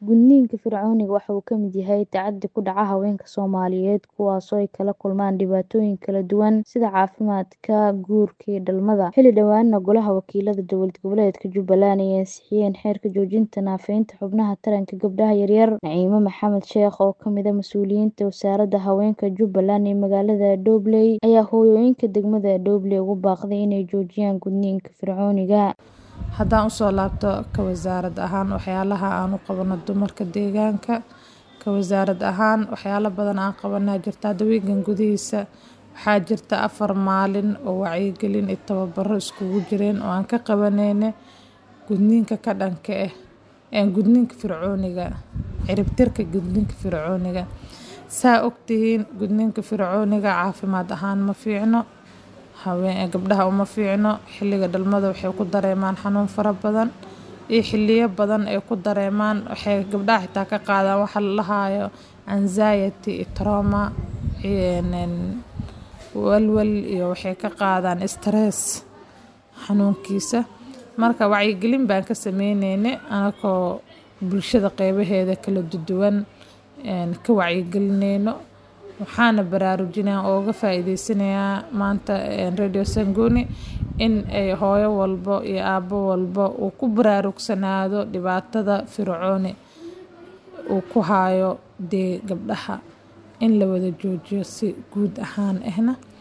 Gudniinka fircooniga waxa uu ka mid yahay tacaddi ku dhaca haweenka Soomaaliyeed kuwaas oo ay kala kulmaan dhibaatooyin kala duwan sida caafimaadka, guurka iyo dhalmada. Xilli dhowaana Golaha Wakiilada Dowlad Goboleedka Jubbaland ay ansixiyeen xeerka joojinta naafaynta xubnaha taranka gabdhaha yaryar. Naciime Maxamed Sheekh oo ka mid ah mas'uuliyiinta Wasaaradda Haweenka Jubbaland ee magaalada Dowley ayaa hooyooyinka degmada Dowley ugu baaqday inay joojiyaan gudniinka fircooniga. Haddaan usoo laabto ka wasaarad ahaan waxyaalaha aan u qabano dumarka deegaanka ka wasaarad ahaan waxyaalo badan aan qabanaa jirta hadda wiigan gudihiisa waxaa jirta afar maalin oo wacyigelin iyo tababaro iskugu jireen oo aan ka qabaneyne gudniinka ka dhanka ah ee gudniinka fircooniga cirib tirka gudniinka fircooniga saa ogtihiin gudniinka fircooniga caafimaad ahaan ma fiicno haween gabdhaha uma fiicno xilliga dhalmada waxay ku dareemaan xanuun fara badan iyo xilliyo badan ay ku dareemaan waxay gabdhaha xitaa ka qaadaan waxa la dhahayo anxiety iyo trauma walwal iyo waxay ka qaadaan stress xanuunkiisa marka wacyigelin baan ka sameyneyne anakoo bulshada qeybaheeda kala duwan ka wacyigelineyno waxaana baraarujinaya oo uga faa'iideysanayaa maanta radio Sanguni in ay hooyo walbo iyo aabbo walbo uu ku baraarugsanaado dhibaatada fircooni uu ku hayo dee gabdhaha in la wada joojiyo si guud ahaan ahna